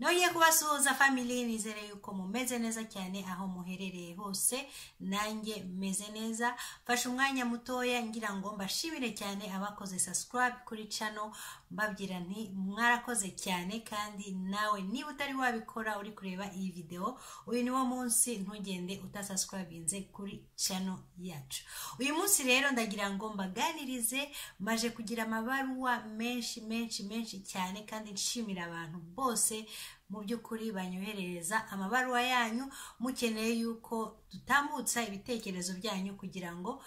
ntoye kubasuhuza family nizere yuko mumeze neza cyane aho muherereye hose nanjye meze neza mfashe umwanya mutoya ngira ngo mbashimire cyane abakoze subscribe kuri channel mbabwira nti mwarakoze cyane kandi nawe niba utari wabikora uri kureba iyi videwo uyu ni wo munsi ntugende utasubscribinze kuri channel yacu uyu munsi rero ndagira ngo mbaganirize maje kugira amabaruwa menshi menshi menshi cyane kandi nshimira abantu bose mu by'ukuri banyoherereza amabaruwa yanyu mukeneye yuko dutambutsa ibitekerezo byanyu kugira ngo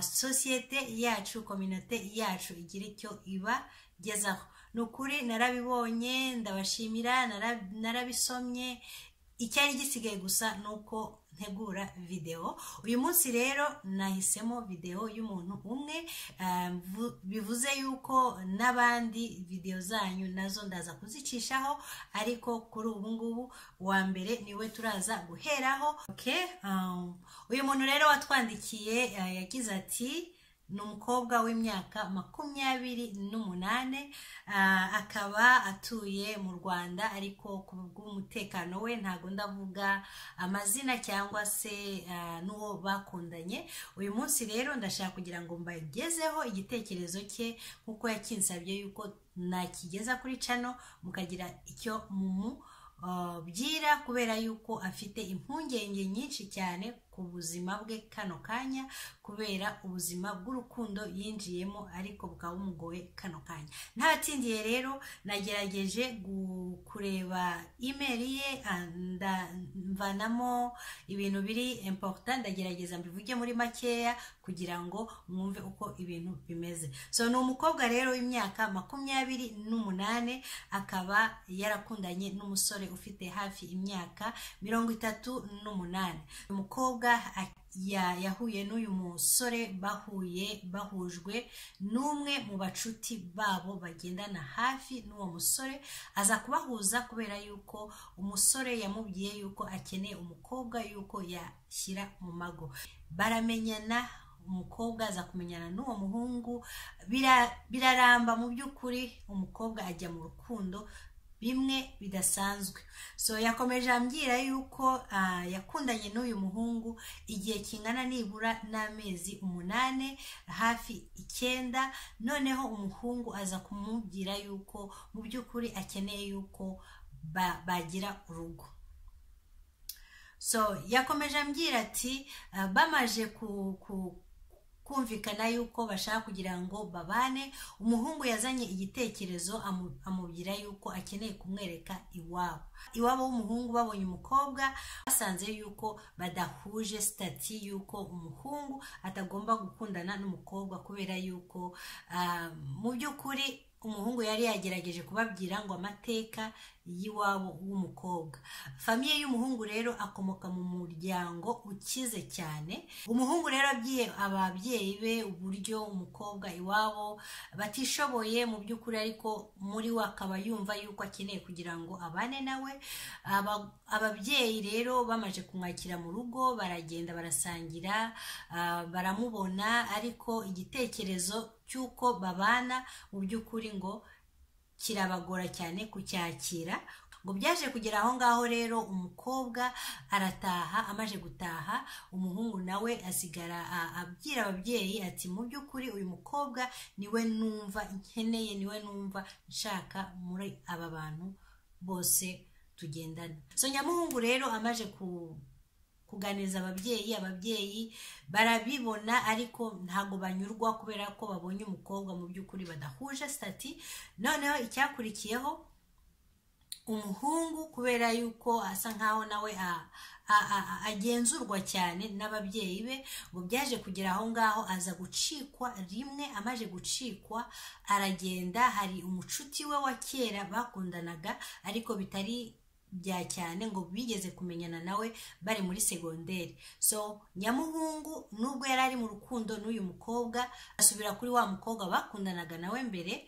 sosiyete yacu kominote yacu igire icyo ibagezaho ni ukuri narabibonye ndabashimira narabisomye icyari gisigaye gusa ni uko ntegura videwo uyu munsi rero nahisemo videwo y'umuntu umwe bivuze yuko n'abandi videwo zanyu nazo ndaza kuzicishaho ariko kuri ubu ngubu uwa mbere niwe turaza guheraho uyu muntu rero watwandikiye yagize ati ni umukobwa w'imyaka makumyabiri n'umunani akaba atuye mu rwanda ariko ku bw'umutekano we ntabwo ndavuga amazina cyangwa se n'uwo bakundanye uyu munsi rero ndashaka kugira ngo mbagezeho igitekerezo cye nk'uko yakinsabye yuko nakigeza kuri cano mukagira icyo mumu byira kubera yuko afite impungenge nyinshi cyane ku buzima bwe kano kanya kubera ubuzima bw'urukundo yinjiyemo ariko bukaba bumugoye kano kanya ntatindiye rero nagerageje kureba imeri ye mvanamo ibintu biri importa ndagerageza mbivuge muri makeya kugira ngo mwumve uko ibintu bimeze so ni umukobwa rero w'imyaka makumyabiri n'umunani akaba yarakundanye n'umusore ufite hafi imyaka mirongo itatu n'umunani umukobwa yahuye n'uyu musore bahuye bahujwe n'umwe mu bacuti babo bagendana hafi n'uwo musore aza kubahuza kubera yuko umusore yamubwiye yuko akeneye umukobwa yuko yashyira mu mago baramenyana umukobwa aza kumenyana n'uwo muhungu biraramba mu by'ukuri umukobwa ajya mu rukundo bimwe bidasanzwe so yakomeje ambwira yuko yakundanye n'uyu muhungu igihe kingana nibura n'amezi umunani hafi icyenda noneho umuhungu aza kumubwira yuko mu by'ukuri akeneye yuko bagira urugo so yakomeje ambwira ati bamaje ku kumvikana yuko bashaka kugira ngo babane umuhungu yazanye igitekerezo amubwira yuko akeneye kumwereka iwabo iwabo w'umuhungu babonye umukobwa basanze yuko badahuje sitati y'uko umuhungu atagomba gukundana n'umukobwa kubera yuko mu by'ukuri umuhungu yari yagerageje kubabwira ngo amateka y'iwabo w'umukobwa famiye y'umuhungu rero akomoka mu muryango ukize cyane umuhungu rero abwiye ababyeyi be uburyo umukobwa iwabo batishoboye mu by'ukuri ariko muri we akaba yumva yuko akeneye kugira ngo abane nawe ababyeyi rero bamaze kumwakira mu rugo baragenda barasangira baramubona ariko igitekerezo cy'uko babana mu by'ukuri ngo kirabagora cyane kucyakira ngo byaje kugera aho ngaho rero umukobwa arataha amaze gutaha umuhungu nawe asigara abwira ababyeyi ati mu by'ukuri uyu mukobwa niwe numva nkeneye niwe numva nshaka muri aba bantu bose tugendana so nyamuhungu rero amaze ku kuganiriza ababyeyi ababyeyi barabibona ariko ntabwo banyurwa kubera ko babonye umukobwa mu by'ukuri badahuje sitati noneho icyakurikiyeho umuhungu kubera yuko asa nkaho nawe agenzurwa cyane n'ababyeyi be ngo byaje kugera aho ngaho aza gucikwa rimwe amaze gucikwa aragenda hari umucuti we wa kera bakundanaga ariko bitari bya cyane ngo bigeze kumenyana nawe bari muri segonderi so nyamuhungu nubwo yari ari mu rukundo n'uyu mukobwa asubira kuri wa mukobwa bakundanaga nawe mbere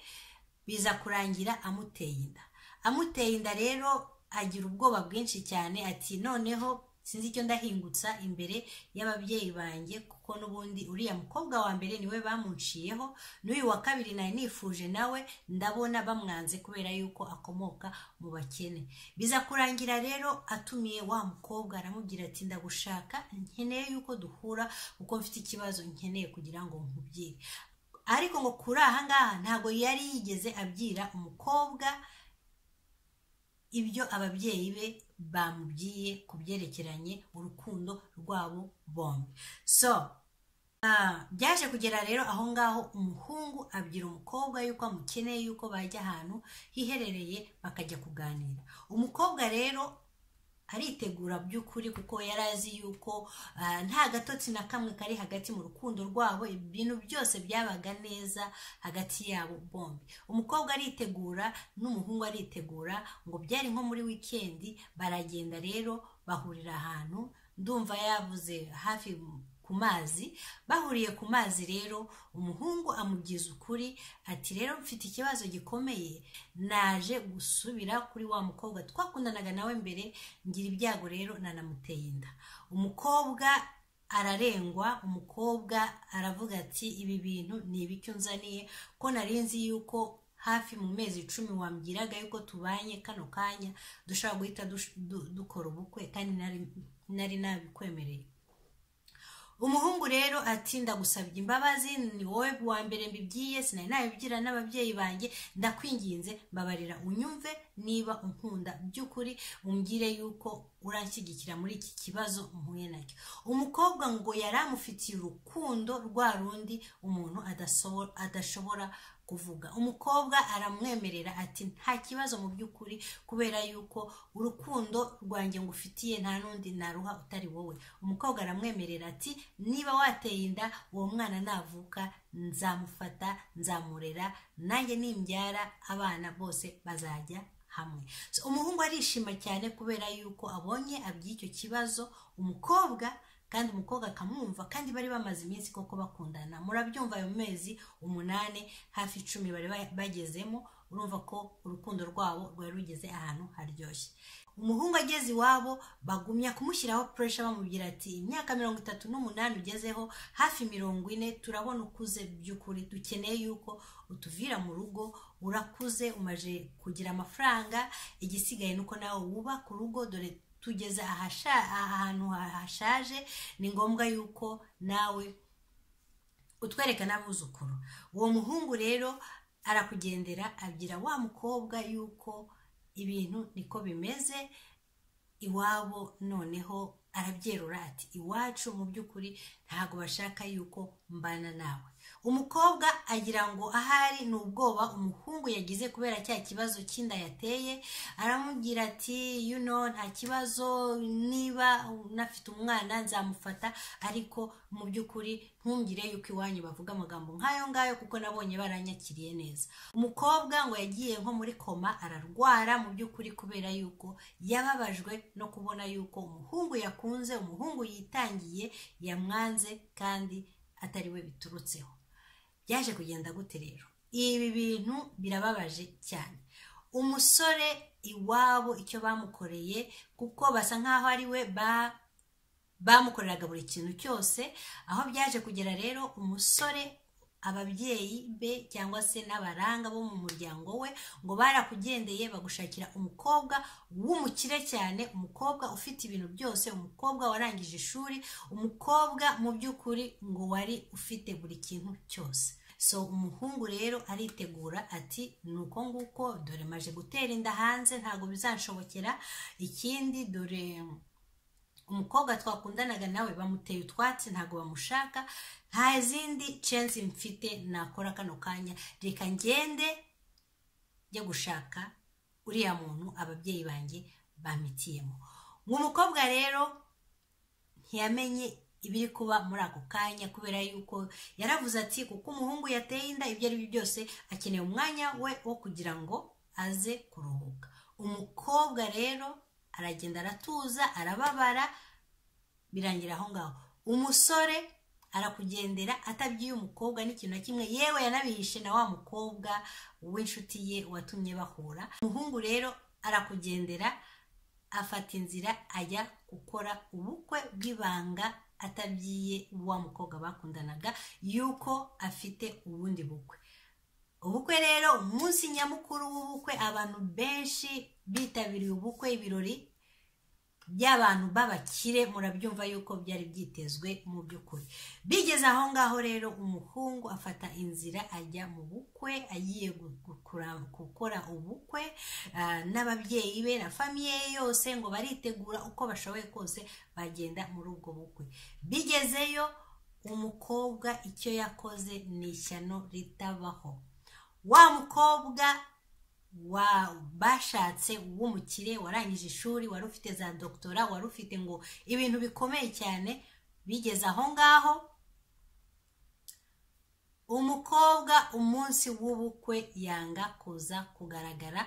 biza kurangira amuteye inda amuteye inda rero agira ubwoba bwinshi cyane ati noneho sinzi icyo ndahingutsa imbere y'ababyeyi banjye kuko n'ubundi uriya mukobwa wa mbere niwe bamunciyeho n'uyu wa kabiri nari nifuje nawe ndabona bamwanze kubera yuko akomoka mu bakene biza kurangira rero atumiye wa mukobwa aramubwira ati ndagushaka nkeneye yuko duhura kuko mfite ikibazo nkeneye kugira ngo nkubwire ariko ngo kuri aha ngaha ntabwo yari yigeze abwira umukobwa ibyo ababyeyi be bamubwiye ku byerekeranye urukundo rwabo bombi so byaje kugera rero aho ngaho umuhungu abwira umukobwa yuko amukeneye yuko bajya ahantu hiherereye bakajya kuganira umukobwa rero aritegura by'ukuri kuko yari azi yuko nta gatotsi na kamwe kari hagati mu rukundo rwabo ibintu byose byabaga neza hagati yabo bombi umukobwa aritegura n'umuhungu aritegura ngo byari nko muri wikendi baragenda rero bahurira ahantu ndumva yavuze hafi ku mazi bahuriye ku mazi rero umuhungu amubwiza ukuri ati rero mfite ikibazo gikomeye naje gusubira kuri wa mukobwa twakundanaga nawe mbere ngira ibyago rero nanamuteye inda umukobwa ararengwa umukobwa aravuga ati ibi bintu ni ibicyo nzaniye ko nari nzi yuko hafi mu mezi icumi wambwiraga yuko tubanye kano kanya dushobora guhita dukora ubukwe kandi nari nabikwemereye umuhungu rero ati ndagusabye imbabazi ni wowe wa mbere mbibwiye sinari nabigira n'ababyeyi banjye ndakwinginze mbabarira unyumve niba unkunda by'ukuri umbwire yuko uranshyigikira muri iki kibazo mpuye nacyo umukobwa ngo yari amufitiye urukundo rwa rundi umuntu adashobora kuvuga umukobwa aramwemerera ati nta kibazo mu by'ukuri kubera yuko urukundo rwanjye ngufitiye nta n'undi naruha utari wowe umukobwa aramwemerera ati niba wateye inda uwo mwana navuka nzamufata nzamurera nanjye nimbyara abana bose bazajya hamwe umuhungu arishima cyane kubera yuko abonye aby'icyo kibazo umukobwa kandi umukobwa akamwumva kandi bari bamaze iminsi koko bakundana murabyumva ayo mezi umunani hafi icumi bari bagezemo urumva ko urukundo rwabo rwari rugeze ahantu haryoshye umuhungu ageze iwabo bagumya kumushyiraho puresha bamubwira ati imyaka mirongo itatu n'umunani ugezeho hafi mirongo ine turabona ukuze by'ukuri dukeneye yuko utuvira mu rugo urakuze umaze kugira amafaranga igisigaye ni uko nawe wubaka urugo dore tugeze ahantu hashaje ni ngombwa yuko nawe utwereka n'abuzukuru uwo muhungu rero arakugendera abwira wa mukobwa yuko ibintu niko bimeze iwabo noneho arabyerura ati iwacu mu by'ukuri ntabwo bashaka yuko mbana nawe umukobwa agira ngo ahari ni ubwoba umuhungu yagize kubera cya kibazo cy'inda yateye aramubwira ati you know nta kibazo niba unafite umwana nzamufata ariko mu by'ukuri ntumbwire yuko iwanyu bavuga amagambo nk'ayo ngayo kuko nabonye baranyakiriye neza umukobwa ngo yagiye nko muri koma ararwara mu by'ukuri kubera yuko yababajwe no kubona yuko umuhungu yakunze umuhungu yitangiye yamwanze kandi atari we biturutseho byaje kugenda gute rero ibi bintu birababaje cyane umusore iwabo icyo bamukoreye kuko basa nk'aho ari we bamukoreraga buri kintu cyose aho byaje kugera rero umusore ababyeyi be cyangwa se n'abaranga bo mu muryango we ngo barakugendeye bagushakira umukobwa w'umukire cyane umukobwa ufite ibintu byose umukobwa warangije ishuri umukobwa mu by'ukuri ngo wari ufite buri kintu cyose so umuhungu rero aritegura ati ni uko nguko dore maje gutera inda hanze ntabwo bizanshobokera ikindi dore umukobwa twakundanaga nawe bamuteye utwatsi ntabwo bamushaka nta zindi censi mfite nakora kano kanya reka ngende njya gushaka uriya muntu ababyeyi banjye bamitiyemo umukobwa rero ntiyamenye ibiri kuba muri ako kanya kubera yuko yaravuze ati kuko umuhungu yateye inda ibyo ari byo byose akeneye umwanya we wo kugira ngo aze kuruhuka umukobwa rero aragenda aratuza arababara birangira aho ngaho umusore arakugendera atabyiye umukobwa n'ikintu na kimwe yewe yanabihishe na wa mukobwa w'inshuti ye watumye bahura umuhungu rero arakugendera afata inzira ajya gukora ubukwe bw'ibanga atabyiye wa mukobwa bakundanaga yuko afite ubundi bukwe ubukwe rero umunsi nyamukuru w'ubukwe abantu benshi bitabiriye ubukwe ibirori by'abantu b'abakire murabyumva yuko byari byitezwe mu by'ukuri bigeze aho ngaho rero umuhungu afata inzira ajya mu bukwe agiye gukora ubukwe n'ababyeyi be na famiye yose ngo baritegura uko bashoboye kose bagenda muri ubwo bukwe bigezeyo umukobwa icyo yakoze ni ishyano ritabaho wa mukobwa bashatse w'umukire warangije ishuri wari ufite za dogitora wari ufite ngo ibintu bikomeye cyane bigeze aho ngaho umukobwa umunsi w'ubukwe yanga kuza kugaragara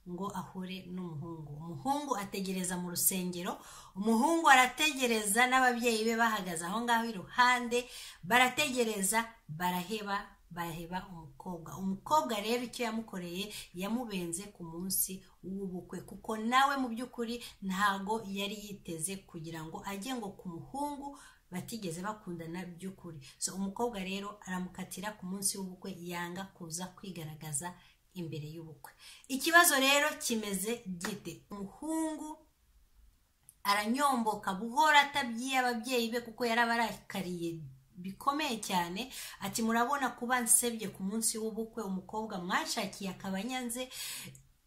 ngo ahure n'umuhungu umuhungu ategereza mu rusengero umuhungu arategereza n'ababyeyi be bahagaze aho ngaho iruhande barategereza baraheba baraheba umukobwa umukobwa rero icyo yamukoreye yamubenze ku munsi w'ubukwe kuko nawe mu by'ukuri ntago yari yiteze kugira ngo ajye ngo ku muhungu batigeze bakundana by'ukuri so umukobwa rero aramukatira ku munsi w'ubukwe yanga kuza kwigaragaza imbere y'ubukwe ikibazo rero kimeze gite umuhungu aranyomboka buhora atabyiye ababyeyi be kuko yarabarakariye bikomeye cyane ati murabona kuba nsebye ku munsi w'ubukwe umukobwa mwashakiye akaba nyanze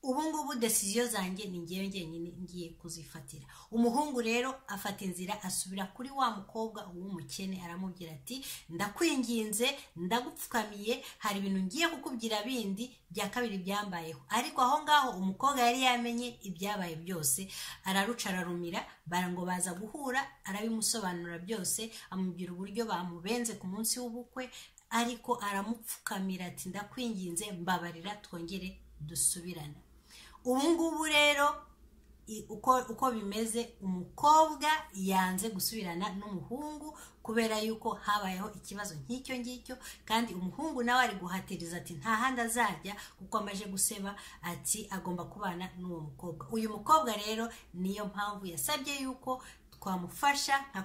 ubu ngubu desiziyo zanjye ni ngewe ngenyine ngiye kuzifatira umuhungu rero afata inzira asubira kuri wa mukobwa w'umukene aramubwira ati ndakwinginze ndagupfukamiye hari ibintu ngiye kukubwira bindi bya kabiri byambayeho ariko aho ngaho umukobwa yari yamenye ibyabaye byose araruca ararumira ngo baza guhura arabimusobanura byose amubwira uburyo bamubenze ku munsi w'ubukwe ariko aramupfukamira ati ndakwinginze mbabarira twongere dusubirana ubu ngubu rero uko bimeze umukobwa yanze gusubirana n'umuhungu kubera yuko habayeho ikibazo nk'icyo ngicyo kandi umuhungu nawe ari guhatiriza ati nta handi azajya kuko amaje guseba ati agomba kubana n'uwo mukobwa uyu mukobwa rero niyo mpamvu yasabye yuko twamufasha nka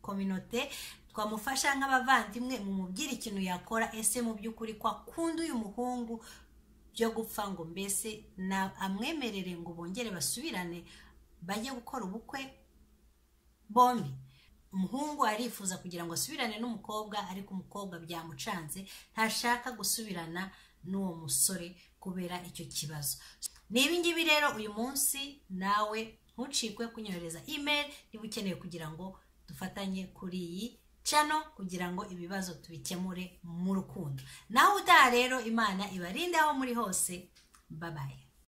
kominote twamufasha nk'abavandimwe mu mubwira ikintu yakora ese mu by'ukuri kwa kundi uyu muhungu byo gupfa ngo mbese amwemerere ngo bongere basubirane bajye gukora ubukwe bombi umuhungu arifuza kugira ngo asubirane n'umukobwa ariko umukobwa byamucanze ntashaka gusubirana n'uwo musore kubera icyo kibazo ni ibingibi rero uyu munsi nawe ntucikwe kunyohereza imeri niba ukeneye kugira ngo dufatanye kuri iyi cano kugira ngo ibibazo tubikemure mu rukundo naho utaha rero imana ibarinde aho muri hose babaye